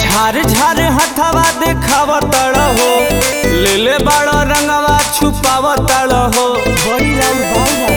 झार झार हथवा देखाव तड़ हो ले ले बड़ रंगवा छुपाव तड़ हो बड़ी लाल बाल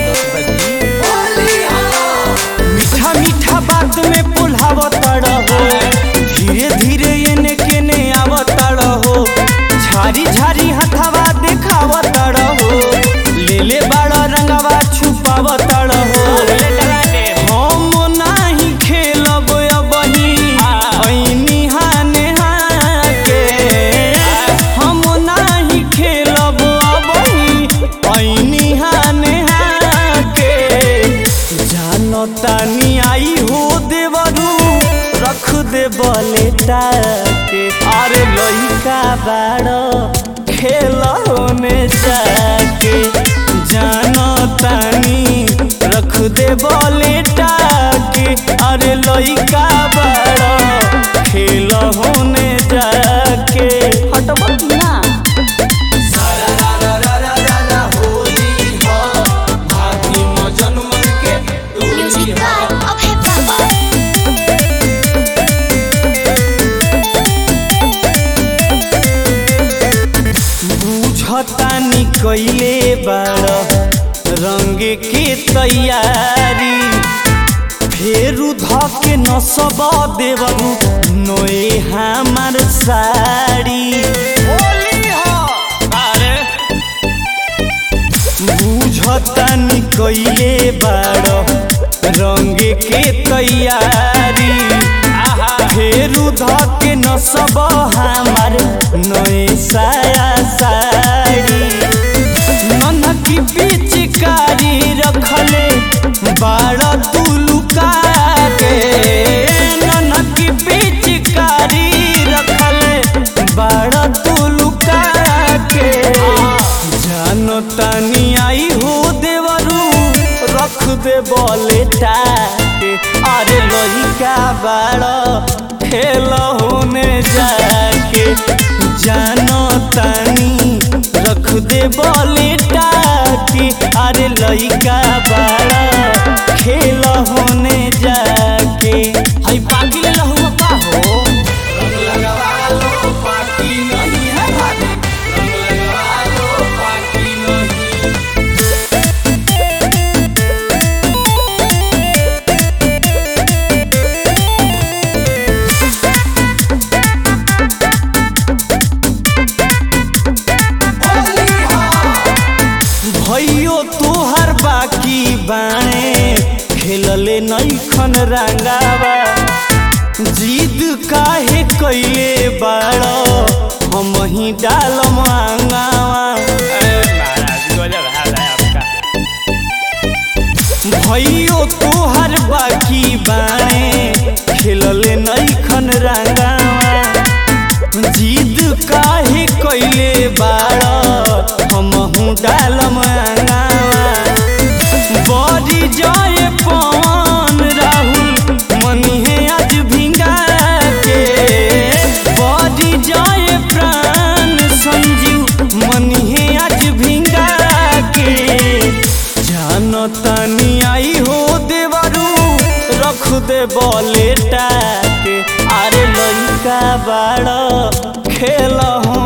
मीठा मीठा बात में पुलाव तड़ हो धीरे धीरे एने केने आव तड़ हो झारी झारी हथवा देखाव तड़ हो ले ले बड़ रंगवा छुपाव तड़ हो हम नाही खेलब अबही ऐनी हाने हाके हम नाही खेलब अबही ऐनी हाने हाके जानो तानी आई हो देवरू रख दे बले टाके अरे लइका बाड़ खेल होने जाके जानो तानी रख दे बले टाके अरे लइका बाड़ खेल होने जाके हटबा ना Music by Abhay Baba. बुझतानी कैले बाड़ रंग के तैयारी फेरू धके नसब देवरू नोए हमार साड़ी बुझतानी कैले बाड़ रंग के तैयारी फेरू धके नसब हमार नए साया साड़ी ननकी पिचकारी रखले बाड़ तुलुका के ननकी पिचकारी रखले बाड़ तुलुका के जानो तानी आई हो देवरू रख दे बोले टाके अरे लइका बाड़ खेल होने जाके जानो तानी रख दे बोले टाके अरे लइका बाड़ खेल होने जाके हई पाकी ले लहुआ का हो रंग लगवा लो पाकी नहीं है भाभी रंग लगवा लो पाकी नहीं भैयो तोहर बाकी बाणे खेलले नैखन रंगावा जिद काहे कैले बाड़ हम ही डाल मांगावा भैयो तोहर बाकी बाणे खेलले नैखन रंगावा जिद काहे कैले बाड़ हमहू डाल मांगावा बड़ी जय पवन राहुल मनिहे आज भिंगा के बड़ी जय प्राण संजीव मनिहे आज भिंगा के जानो तानी आई हो देवरू रख दे बोले टाके अरे लइका बाड़ खेल हो